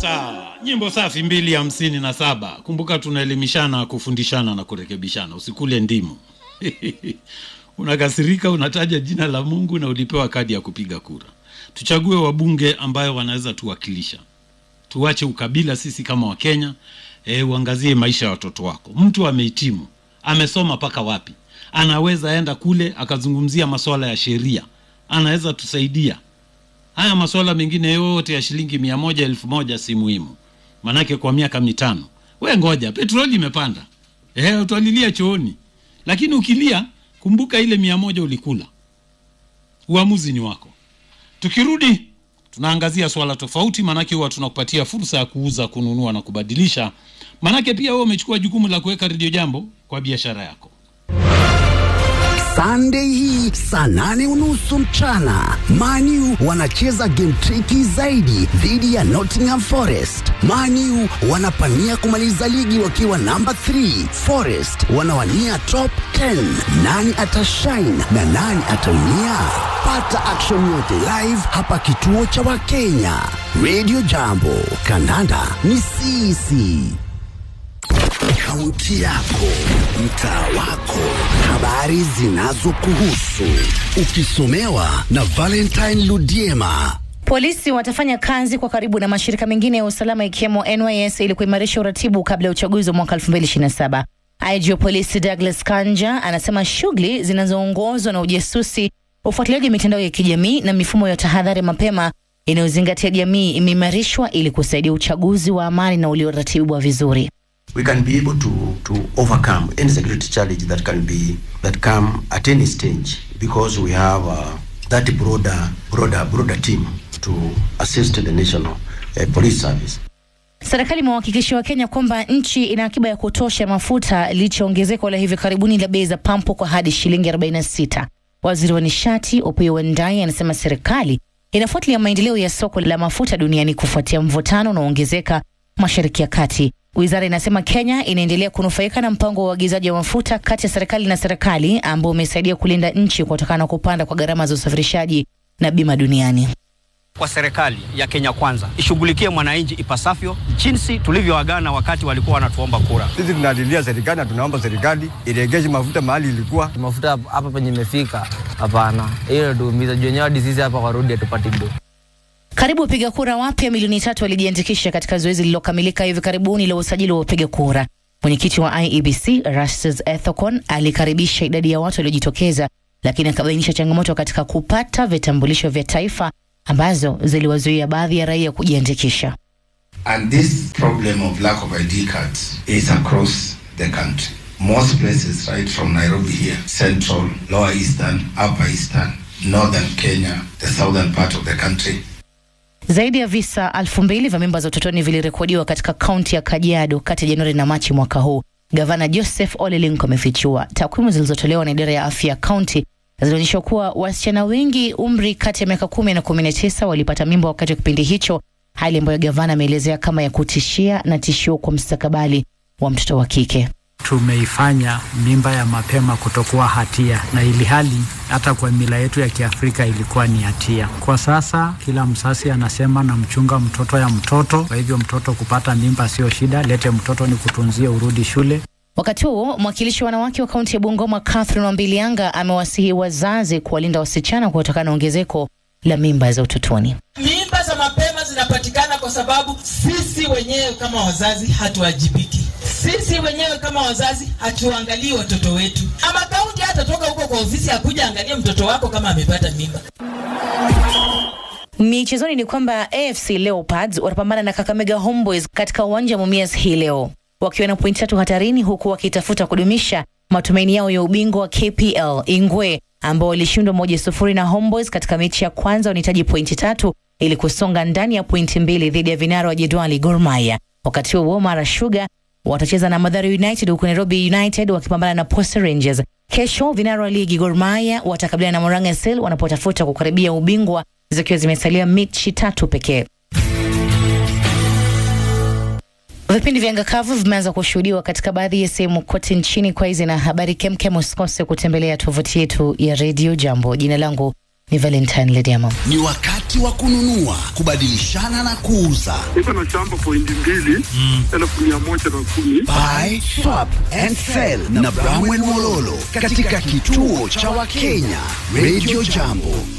sasa nyimbo safi mbili hamsini na saba kumbuka tunaelimishana kufundishana na kurekebishana usikule ndimu unakasirika unataja jina la mungu na ulipewa kadi ya kupiga kura tuchague wabunge ambayo wanaweza tuwakilisha tuache ukabila sisi kama wakenya e, uangazie maisha ya watoto wako mtu amehitimu amesoma mpaka wapi anaweza enda kule akazungumzia masuala ya sheria anaweza tusaidia haya masuala mengine yote ya shilingi mia moja elfu moja si muhimu manake kwa miaka mitano we ngoja petroli imepanda e, utalilia chooni lakini ukilia kumbuka ile mia moja ulikula uamuzi ni wako tukirudi tunaangazia swala tofauti maanake huwa tunakupatia fursa ya kuuza kununua na kubadilisha maanake pia wewe umechukua jukumu la kuweka redio jambo kwa biashara yako Sunday hii saa nane unusu mchana Maniu wanacheza game triki zaidi dhidi ya Nottingham Forest. Maniu wanapania kumaliza ligi wakiwa namba 3, Forest wanawania top 10. Nani atashine na nani ataumia? Pata action yote live hapa kituo cha Wakenya. Radio Jambo, kandanda ni sisi. Kaunti yako, mtaa wako, habari zinazokuhusu, ukisomewa na Valentine Ludiema. Polisi watafanya kazi kwa karibu na mashirika mengine ya usalama ikiwemo NYS ili kuimarisha uratibu kabla ya uchaguzi wa mwaka 2027. IG wa polisi Douglas Kanja anasema shughuli zinazoongozwa na ujasusi, ufuatiliaji wa mitandao ya kijamii na mifumo ya tahadhari mapema inayozingatia jamii imeimarishwa ili kusaidia uchaguzi wa amani na ulioratibiwa vizuri. we can be able to to overcome any security challenge that can be that come at any stage because we have uh, that broader broader broader team to assist the national uh, police service Serikali imewahakikishia Wakenya kwamba nchi ina akiba ya kutosha ya mafuta licha ya ongezeko la hivi karibuni la bei za pampu kwa hadi shilingi 46. Waziri wa nishati Opiyo Wandayi anasema serikali inafuatilia maendeleo ya soko la mafuta duniani kufuatia mvutano unaoongezeka Mashariki ya Kati. Wizara inasema Kenya inaendelea kunufaika na mpango wa uagizaji wa mafuta kati ya serikali na serikali ambao umesaidia kulinda nchi kutokana na kupanda kwa gharama za usafirishaji na bima duniani. kwa serikali ya Kenya Kwanza ishughulikie mwananchi ipasavyo jinsi tulivyoagana wakati walikuwa wanatuomba kura. Sisi tunalilia serikali na tunaomba serikali iregeshe mafuta mahali ilikuwa. mafuta hapa- hapa penye imefika, hapana, hiyo natuumiza juu wenyewe hadi sisi hapa kwa rodi hatupati do. Karibu wapiga kura wapya milioni tatu walijiandikisha katika zoezi lililokamilika hivi karibuni la usajili wa wapiga kura. Mwenyekiti wa IEBC Erastus Ethekon alikaribisha idadi ya watu waliojitokeza, lakini akabainisha changamoto katika kupata vitambulisho vya taifa ambazo ziliwazuia baadhi ya raia kujiandikisha. And this problem of lack of ID cards is across the country. Most places, right from Nairobi here, central, lower eastern, upper eastern, northern Kenya, the southern part of the country, Zaidi ya visa elfu mbili vya mimba za utotoni vilirekodiwa katika kaunti ya Kajiado kati ya Januari na Machi mwaka huu. Gavana Joseph Ole Lenku amefichua takwimu zilizotolewa na idara ya afya ya kaunti zinaonyesha kuwa wasichana wengi umri kati ya miaka kumi na kumi na tisa walipata mimba wakati wa kipindi hicho, hali ambayo gavana ameelezea kama ya kutishia na tishio kwa mustakabali wa mtoto wa kike. tumeifanya mimba ya mapema kutokuwa hatia, na ili hali hata kwa mila yetu ya Kiafrika ilikuwa ni hatia. Kwa sasa kila msasi anasema na mchunga mtoto ya mtoto, kwa hivyo mtoto kupata mimba sio shida, lete mtoto ni kutunzie, urudi shule. Wakati huo mwakilishi wa wanawake wa kaunti ya Bungoma Catherine Wambilianga amewasihi wazazi kuwalinda wasichana kutokana na ongezeko la mimba za utotoni. Mimba za mapema zinapatikana kwa sababu sisi wenyewe kama wazazi hatuwajibiki. Sisi wenyewe kama wazazi hatuangalii watoto wetu. Ama kaunti hatatoka huko kwa ofisi akuja angalia mtoto wako kama amepata mimba. Michezoni ni kwamba AFC Leopards watapambana na Kakamega Homeboys katika uwanja wa Mumias hii leo wakiwa na pointi tatu hatarini, huku wakitafuta kudumisha matumaini yao ya ubingwa wa KPL. Ingwe ambao walishindwa moja sufuri na Homeboys katika mechi ya kwanza wanahitaji pointi tatu ili kusonga ndani ya pointi mbili dhidi ya vinara wa jedwali Gor Mahia. Wakati huo Mara Sugar watacheza na Mathare United huku Nairobi United wakipambana na Posta Rangers. Kesho vinara wa ligi Gor Mahia watakabiliana na Murang'a Seal wanapotafuta kukaribia ubingwa zikiwa zimesalia mechi tatu pekee. Vipindi vya ngakavu vimeanza kushuhudiwa katika baadhi ya sehemu kote nchini. Kwa hizi na habari kemkem, usikose kutembelea tovuti yetu ya redio Jambo. Jina langu Ni Valentine Lediamo. Ni wakati wa kununua, kubadilishana na kuuza. Niko na shamba pointi mbili elfu mia moja na kumi. Buy, swap and sell na Bramwell Mololo katika kituo cha Wakenya Radio Jambo.